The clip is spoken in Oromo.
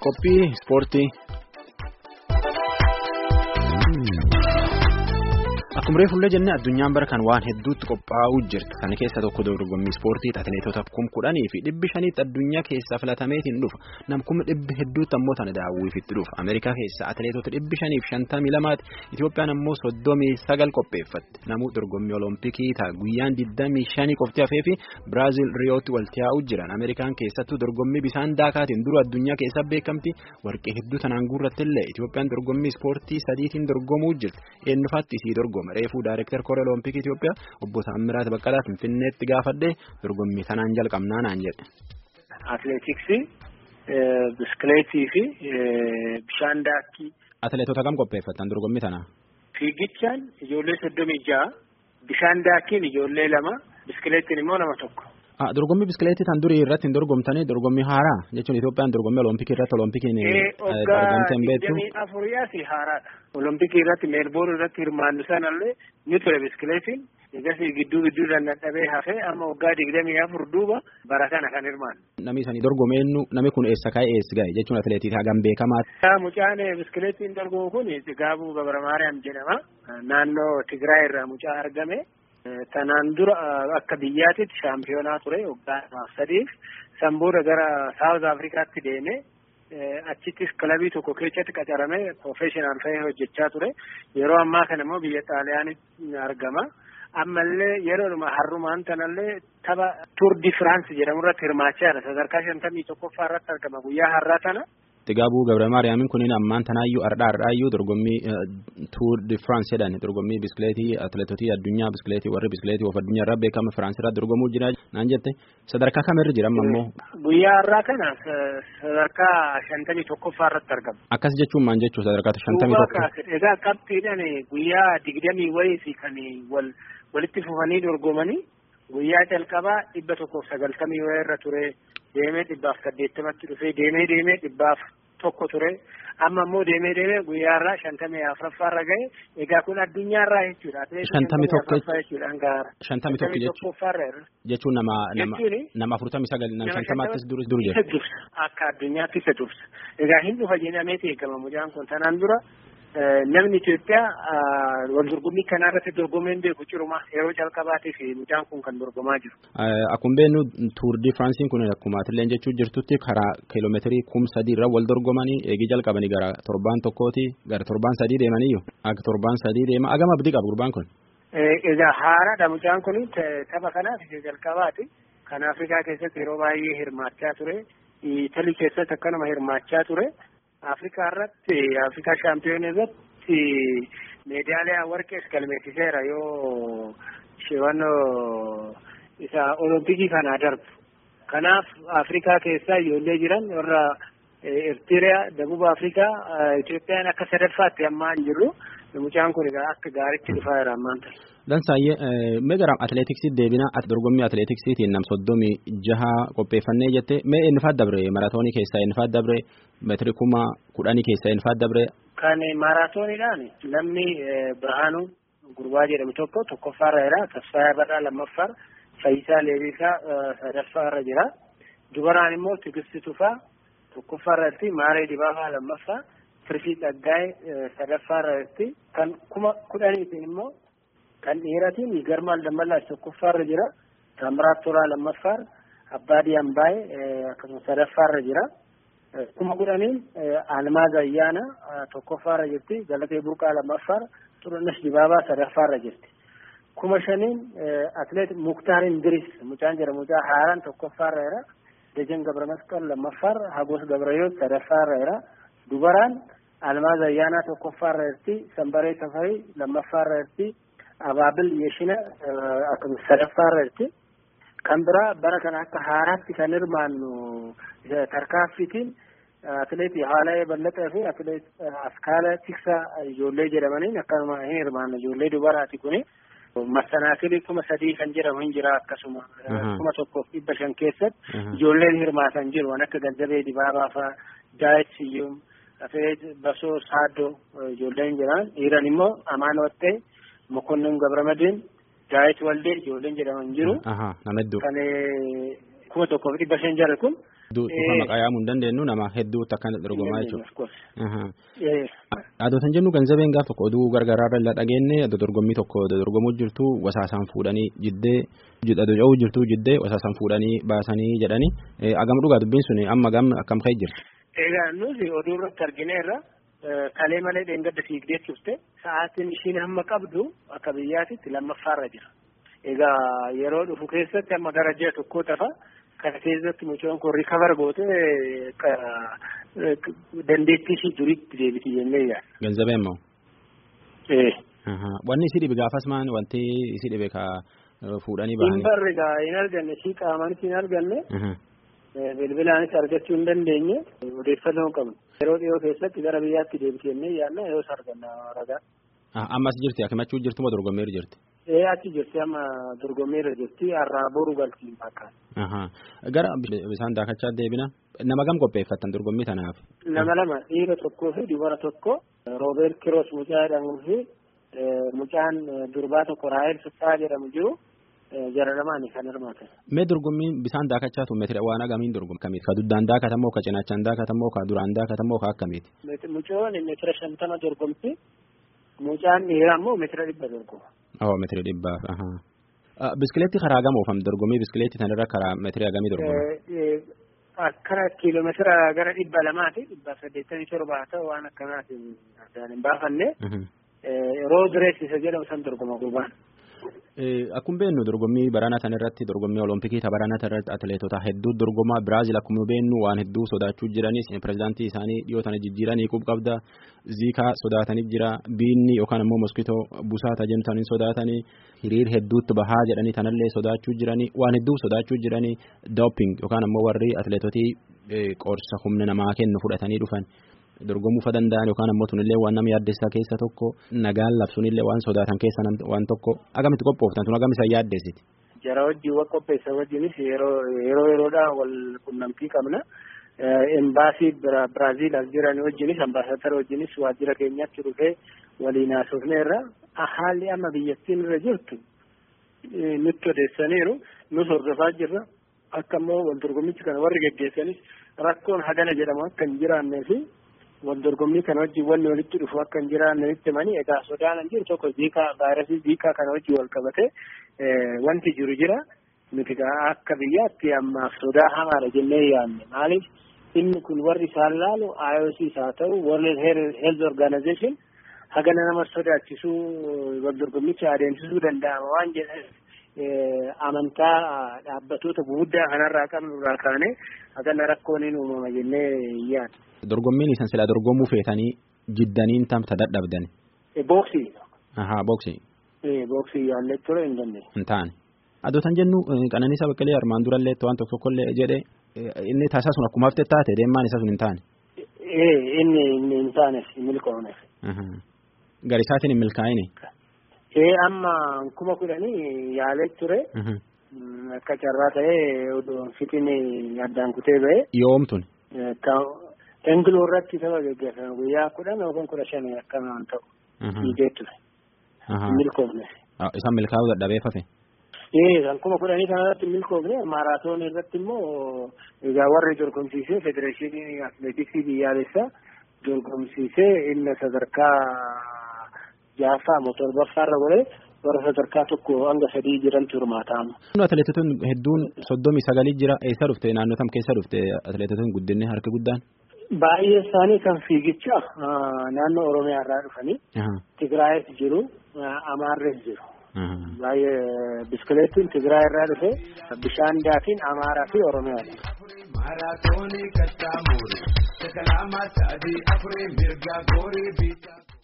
Qophii ispoortii. Akkuma reefullee jennee addunyaan bara kan waan hedduutti qophaa'uu jirti. Kana keessa tokko dorgommii ispoortii atileetota kum kudhanii fi dhibbi shaniitti addunyaa keessaa filatameetiin dhufa. Nam kuma dhibbi hedduutti ammoo tana daawwiifitti dhufa. Ameerikaa keessa atileetota dhibbi shaniif shantamii lamaati. Itoophiyaan ammoo soddomii sagal qopheeffatti. Namuu dorgommii olompikii ta'a guyyaan digdamii shanii qofti hafee fi Biraazil Riyootti walitti yaa'uu jiran. Ameerikaan keessattuu dorgommii bisaan daakaatiin dura addunyaa keessa beekamti. Warqee hedduu tanaan guurrattillee Itoophiyaan dorgommii ispoortii sadiitiin dorgomuu jirti. Eenyufaatti isii dorgoma. Reefuu Daayireektar Koree Oloompikii Itoophiyaa obbo Taammiraat Baqqalaa Finfinneetti gaafadhee dorgommii sanaan jalqabnaa naan jedhe. Atileetiksii, biskileetii fi bishaan daakkii. Atileetota kam qopheeffattan dorgommii tana? Fiigichaan ijoollee soddomii ja'a, bishaan daakkiin ijoollee lama, biskileettiin immoo nama tokko. Dorgommii biskileetii tan durii irratti hin dorgomtanii dorgommii haaraa jechuun Itoophiyaan dorgommii oloompikii irratti oloompikii argamtee hin beektu. Waggaa afuriyaa fi haaraadha. Oloompikii irratti meelboon irratti hirmaannu sanallee ni ture biskileetiin. Egas gidduu gidduudhaan dadhabee hafee amma waggaa digdamii afur duuba bara kana kan hirmaannu. Namni isanii dorgomeennu namni kun eessa ka'e eessa ga'e jechuun atileetii hagam beekamaa. Mucaan biskileetiin dorgomu kun Gaabuu Gabra Maariyaam jedhama. Naannoo Tigraay irraa mucaa argame. Tanaan dura akka biyyaatitti shaampiyoonaa ture waggaa sadiif san booda gara Saawuz Afrikaatti deeme achittis kilabii tokko keessatti qacaramee profeeshinaal ta'ee hojjechaa ture yeroo ammaa kana immoo biyya xaaliyaanitti argama ammallee yeroodhuma har'umaan tanallee tapha tuur di firaans jedhamu irratti hirmaachaa jira sadarkaa shantamii tokkoffaa irratti argama guyyaa har'aa tana. Gaabuu Gabra Maariyaamiin kunin ammaan tanaayyuu ardhaa ardhaayyuu dorgommii tuur di firaans jedhan dorgommii biskileetii atileetotii addunyaa biskileetii warri biskileetii of addunyaa irraa beekama firaans irraa dorgomuu jira naan jette sadarkaa kamirra jira amma immoo. Guyyaa har'aa kana sadarkaa shantamii tokkoffaa irratti argama. Akkas jechuun maal jechuu sadarkaa shantamii tokko. Egaa qabxiidhaan guyyaa digdamii wayii fi kan wal walitti fufanii dorgomanii guyyaa calqabaa dhibba tokkoof sagaltamii wayii irra ture deemee dhibbaaf saddeettamatti dhufee deemee deemee dhibbaaf tokko ture amma immoo deemee deemee guyyaarraa shantamii afuraffaarra gahe egaa kun addunyaarraa jechuudha. Shantamii tokko jechuudha hangaara. Shantamii tokko jechuun jechuun nama nama nama afurtamii sagal nama shantamaattis dur dur jedhu. Akka addunyaatti isa dursa. Egaa hin dhufa jedhamee eegama mucaan kun tanaan dura namni Itoophiyaa wal dorgommii kanaa irratti dorgomeen beeku ciruma yeroo calqabaatiif mucaan kun kan dorgomaa jiru. Akkuma beeknu tuur di Firaansiin kun akkuma atilleen jechuu jirtutti karaa kiiloomeetirii kum sadii irra wal dorgomanii eegii jalqabanii gara torbaan tokkooti gara torbaan sadii deemaniyyuu akka torbaan sadii deema agama abdii qabu gurbaan kun. Egaa haaraadha mucaan kun tapha kanaaf isa jalqabaati. Kan Afrikaa keessatti yeroo baay'ee hirmaachaa ture. Italii keessatti akkanuma hirmaachaa ture. Afrikaa irratti Afrikaa shaampiyoonii irratti meedaaliyaa warqees galmeessiseera yoo shewannoo isa olompikii kanaa darbu. Kanaaf Afrikaa keessaa ijoollee jiran warra Eertiriyaa, Dabuba Afrikaa, Itoophiyaan akka sadaffaatti ammaa hin jirru. Mucaan kun akka gaariitti dhufaa jira ammaan ta'e. Dansaayyee mee gara atileetiksii deebina dorgommii atileetiksiitiin nam soddomii jaha qopheeffannee jette mee eenyufaat dabre maraatoonii keessaa eenyufaat dabre meetiri kuma kudhanii keessaa eenyufaat dabre. Kan maraatooniidhaan namni Birhaanuu Gurbaa jedhamu tokko tokkoffaarra jira Tasfaayaa Badhaa lammaffaa Fayyisaa Leebisaa sadaffaarra jira dubaraan immoo Tigisti Tufaa tokkoffaarra jirti Maaree Dibaabaa lammaffaa Firfii Dhaggaa'ee sadaffaarra jirti kan kuma kudhaniitiin immoo kan dhiiratiin Garmaal Dammallaash tokkoffaarra jira Taamiraat Tolaa lammaffaa Abbaadii Ambaayee akkasumas sadaffaarra jira. kuma kudhaniin Almaaz Ayyaana tokkoffaarra jirti Galatee Burqaa lammaffaa Xurunesh Dibaabaa sadaffaarra jirti. kuma shaniin atleet Muktaar Indiris mucaan jedhamu mucaa haaraan tokkoffaarra jira. Dejen Gabramasqal lammaffaa Hagos Gabrayoot sadaffaarra jira. Dubaraan Almaaz Ayyaanaa tokkoffaarra jirti. Sambaree Safarii lammaffaarra jirti. Abaabil Yeshina akkasumas sadaffaarra jirti. Kan biraa bara kana akka haaraatti kan hirmaannu tarkaanfiitiin atileetii Haalayee Ballatee fi atileet Askaala Tiksaa ijoollee jedhamaniin akkanuma hin hirmaanne ijoollee dubaraati kuni. Massanaakilii kuma sadii kan jedhamu hin jira akkasuma kuma tokkoof dhibba shan keessatti ijoolleen hirmaatan jiru waan akka Ganzabee Dibaabaa fa'aa Daayit Siyyum atileet Basoo Saaddoo ijoolleen jiran dhiiran immoo Amaan Wattee Mokonnin Gabramadiin Daayit Waldee ijoolleen jedhaman jiru. Nama hedduu. Kan kuma tokkoof dhibba shan jarri kun Maqaa yaamuu hin dandeenyu nama hedduutti akkana dorgomaa jechuudha. Adootan jennu ganzabeen gaaf tokko oduu gargaraarra illee dhageenye adda dorgommii tokko dorgomuu jirtu wasaasaan fuudhanii jiddee adoo jirtu jiddee wasaasaan fuudhanii baasanii jedhanii agam dhugaa dubbiin sun amma gam akkam ka'e jirti. Egaa nuti oduu irratti argineerra kalee malee dheengadda fiigdee turte sa'aatiin ishiin hamma qabdu akka biyyaatitti lammaffaarra jira. Egaa yeroo dhufu keessatti amma gara ji'a tokkoo tafa kana keessatti mucaan kun rikavar goote dandeettii ishii duriitti deebiti jennee yaadda. Ganzabeen moo? Ee. Wanni isi dhibe gaafas maan wanti isi dhibe ka fuudhanii bahanii. Hin barre gaa hin arganne ishii qaamaanis hin arganne. Bilbilaanis argachuu hin dandeenye odeeffannoo qabnu. Yeroo dhiyoo keessatti gara biyyaatti deebiti jennee yaadna yoos arganna ragaa. Ammas jirti akimachuu jirtu moo dorgommeeru jirti? Ee achi jirti amma dorgommeerra jirti har'aa boru galtiin fakkaata. Gara bisaan daakachaa deebina nama gam qopheeffattan dorgommii tanaaf? Nama lama dhiira tokkoo fi dubara tokko Roobeert Kiroos mucaa jedhamuu fi mucaan durbaa tokko Raahel Sassaa jedhamu jiru jara lamaani kan hirmaatan. Mee dorgommiin bisaan daakachaatu meetira waan agamiin dorgomu kamiiti? Ka duddaan daakatamoo ka cinaachaan daakatamoo ka duraan daakatamoo ka akkamiiti? Mucoon meetira shantama dorgomti. Mucaan dhiiraa immoo meetira dhibba dorgoma. Oo meetira dhibbaaf. Biskileetti karaa gama oofam dorgommii biskileetti sanarra karaa meetira hagamii dorgoma? Akkana kiiloomeetira gara dhibba lamaati dhibba saddeettamii torba haa ta'u waan akkanaatiin addaan hin baafanne. Rood rees isa jedhamu san dorgoma gurbaan. Akkuma beeknu dorgommii baraana sana irratti dorgommii olompikii ta baraana sana irratti atileetota hedduu dorgomaa Biraazil akkuma beeknu waan hedduu sodaachuu jiranis pirezidaantii isaanii dhiyoo tana jijjiiranii qub qabda ziikaa sodaatanii jira biinni yookaan immoo moskitoo busaata jennu sodaatanii hiriir hedduutti bahaa jedhanii tanallee sodaachuu jiranii waan hedduu sodaachuu jiranii doping yookaan immoo warri atileetotii qorsa humna namaa kennu fudhatanii dhufan. dorgomuu fa danda'an yookaan ammoo tunillee waan nama yaaddeessaa keessa tokko nagaan labsuunillee waan sodaatan keessa waan tokko agamitti qophooftan tun agam isaan yaaddeessiti. Jara wajjin wal qopheessa wajjinis yeroo yeroo yeroodhaan wal qunnamtii qabna. Embaasii Biraaziil as jiran wajjinis ambaasaadara wajjinis waajjira keenyatti dhufee waliin haasofneerra haalli amma biyyattiin irra jirtu nutti odeessaniiru nus hordofaa jirra. Akka immoo wal dorgommichi kana warri geggeessanis rakkoon hagana jedhamu akka hin jiraannee fi wal dorgommii kana wajjin wanni walitti dhufu akka hin jiraanne itti himanii egaa sodaan hin jiru tokko ziikaa vaayirasii ziikaa kana wajjin wal qabate wanti jiru jira nuti akka biyyaatti ammaaf sodaa hamaadha jennee yaadne maaliif inni kun warri isaan laalu IOC haa ta'u World Health Organization hagana nama sodaachisuu wal dorgommicha adeemsisuu danda'ama waan jedhaniif amantaa dhaabbatoota guguddaa kanarraa qabnu irraa kaane hagana rakkoon hin uumama jennee yaadna. Dorgommiin isan sila dorgomuu feetanii jiddaniin tamta dadhabdan. Booksii. Ahaa booksii. Booksii yaallee ture hin dandeenye. Hin taane. Adootan jennu Qananiisaa Baqqalee armaan durallee waan tokko tokkollee jedhee inni taasisaa sun akkuma hafte taate deemaan isaa sun hin taane. Inni hin taane hin milkoofne. Garisaatiin hin milkaa'ine. Ee amma kuma kudhanii yaalee ture. Akka carraa ta'ee odoon fixiin addaan kutee ba'e. Yoomtun. Engiloo irratti tapha gaggeeffamu guyyaa kudhan yookaan kudha shanii akkanaan ta'u. Dhiigee ture. Milkoofne. Isaan milkaa'uu dadhabee fafe. Ee kan kuma kudhanii kanarratti milkoofne maaraatoon irratti immoo egaa warri dorgomsiisee federeeshinii atileetiksii biyyaalessaa dorgomsiisee inni sadarkaa jaaffaa moo torbaffaarra godhee warra sadarkaa tokko hanga sadii jiran turmaataama. Atileetotaan hedduun soddomii sagalii jira eessa dhufte naannoo tam keessa dhufte atileetotaan guddinni harki guddaan. Baay'ee isaanii kan fiigicha naannoo Oromiyaa irraa dhufanii. Tigraayis jiru Amaarres jiru. Baay'ee biskileettiin Tigraay irraa dhufe bishaan daakiin Amaaraa fi Oromiyaa. Maaraatoonii kattaamuuri sakalaamaa sa'adii afurii mirga goorii biitaa.